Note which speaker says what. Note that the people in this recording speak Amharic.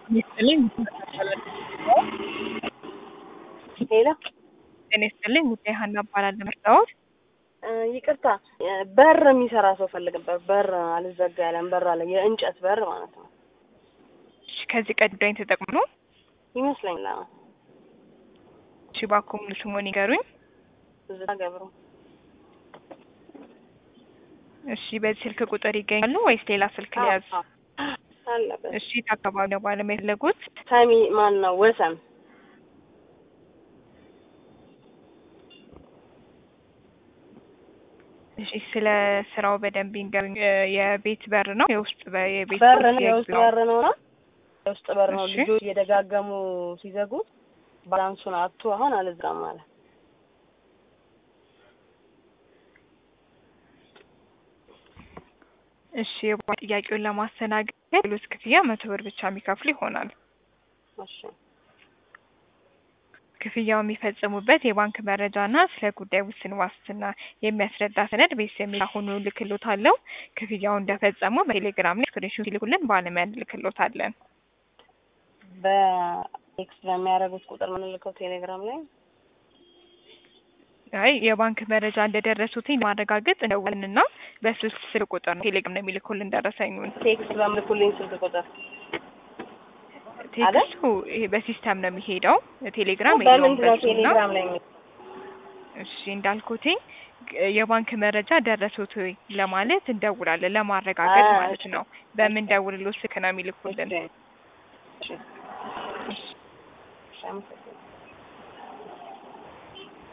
Speaker 1: ይስጥልኝ
Speaker 2: ሄሎ
Speaker 1: ጤና ይስጥልኝ ጉዳይ ሀና እባላለሁ መርታወት
Speaker 2: እ ይቅርታ እ በር የሚሰራ ሰው ፈልግ ነበር። በር አልዘጋ ያለን በር አለ፣ የእንጨት በር ማለት ነው
Speaker 1: እሺ ከዚህ ቀዳኝ ተጠቅሞ ነው
Speaker 2: ይመስለኛል። አዎ
Speaker 1: እሺ እባክዎ ሙሉ ስሙን ይገሩኝ
Speaker 2: ትዝታ ገብሩ
Speaker 1: እሺ በዚህ ስልክ ቁጥር ይገኛሉ ወይስ ሌላ ስልክ ሊያዝ
Speaker 2: አዎ፣ አለበት
Speaker 1: እሺ የት አካባቢ ነው ባለሙያ የፈለጉት
Speaker 2: ሳሚ ማን ነው ወሰን
Speaker 1: እሺ ስለ ስራው በደንብ ይንገሩኝ እ የቤት በር ነው የውስጥ በ- የቤት
Speaker 2: በር
Speaker 1: ወይስ
Speaker 2: ነው የውስጥ
Speaker 1: የግቢ ነው?
Speaker 2: በር ነው ነው የውስጥ በር ነው።
Speaker 1: እሺ።
Speaker 2: ልጆች እየደጋገሙ ሲዘጉት ባላንሱን አጥቶ አሁን አልዘጋም አለ።
Speaker 1: እሺ የባ- ጥያቄውን ለማስተናገድ ሌሎች ክፍያ መቶ ብር ብቻ የሚከፍሉ ይሆናል
Speaker 2: እሺ
Speaker 1: ክፍያው የሚፈጽሙበት የባንክ መረጃና ስለ ጉዳይ ውስን ዋስትና የሚያስረዳ ሰነድ ቤት የሚል አሁኑ ልክሎታለሁ። ክፍያውን እንደፈጸሙ በቴሌግራም ላይ ስክሪንሾት ይልኩልን ባለሙያ እንልክሎታለን።
Speaker 2: በቴክስት በሚያደርጉት ቁጥር ምንልከው ቴሌግራም ላይ
Speaker 1: አይ የባንክ መረጃ እንደደረሱትኝ ማረጋገጥ እንደውልንና በስልክ ስልክ ቁጥር ነው ቴሌግራም ነው የሚልኩልን ደረሰኙን።
Speaker 2: ቴክስት በምልኩልኝ ስልክ ቁጥር
Speaker 1: ቴክስቱ ይሄ በሲስተም ነው የሚሄደው። ቴሌግራም የለውም
Speaker 2: በምንድን ነው
Speaker 1: በሱ እና
Speaker 2: ቴሌግራም ላይ የሚ-
Speaker 1: እሺ እንዳልኩትኝ ግ- የባንክ መረጃ ደረሱት ወይ ለማለት እንደውላለን ለማረጋገጥ
Speaker 2: አ-
Speaker 1: ማለት ነው። በምን ደውልሎ ስልክ ነው የሚልኩልን።
Speaker 2: እሺ እሺ እሺ አመሰግናለሁ።